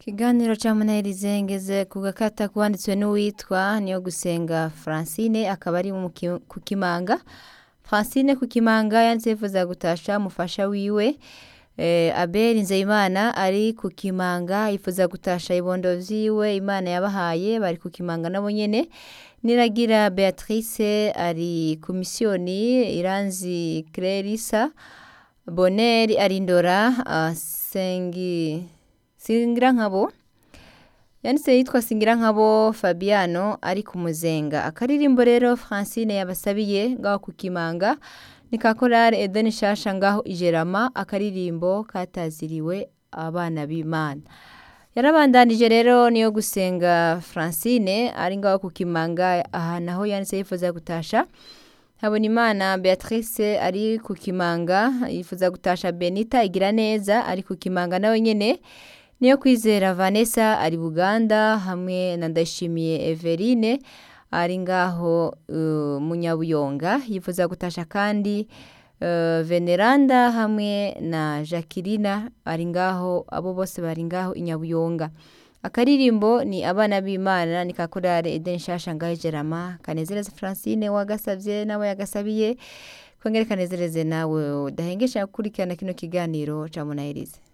ikiganiro ca munahirize ngeze ku gakata kwanditswe n'uwitwa niyo gusenga francine akaba ari mu Ki- ku kimanga francine ku kimanga yanditse yifuza gutasha umufasha wiwe eh, abeli nzeyimana ari ku kimanga yifuza gutasha ibondo vyiwe imana yabahaye bari ku kimanga nabo nyene niragira beatrice ari ku misiyoni iranzi clarissa boneri arindora uh, sengi singira nkabo yanditse yitwa singira nkabo fabiano ari ku muzenga akaririmbo rero francine yabasabiye ngaho ku kimanga ni ka korale edeni shasha ngaho ijerama akaririmbo kataziriwe abana b'imana yarabandanije rero niyo gusenga francine ari ngaho ku kimanga aha naho yanditse yifuza gutasha Habonimana Beatrice ari ku kimanga yifuza gutasha Benita igira neza ari ku kimanga nawe nyene niyo kwizera Vanessa ari Buganda hamwe na Ndashimiye Everine ari ngaho uh, Munyabuyonga yifuza gutasha kandi uh, Veneranda hamwe na Jacqueline ari ngaho abo bose bari ngaho Inyabuyonga akaririmbo ni abana b'imana ni kakorare eden shasha ngaho jerama kanezereze francine wagasabye nawe yagasabiye kongere kanezereze nawe udahengesha gukurikirana kino kiganiro ca munahirize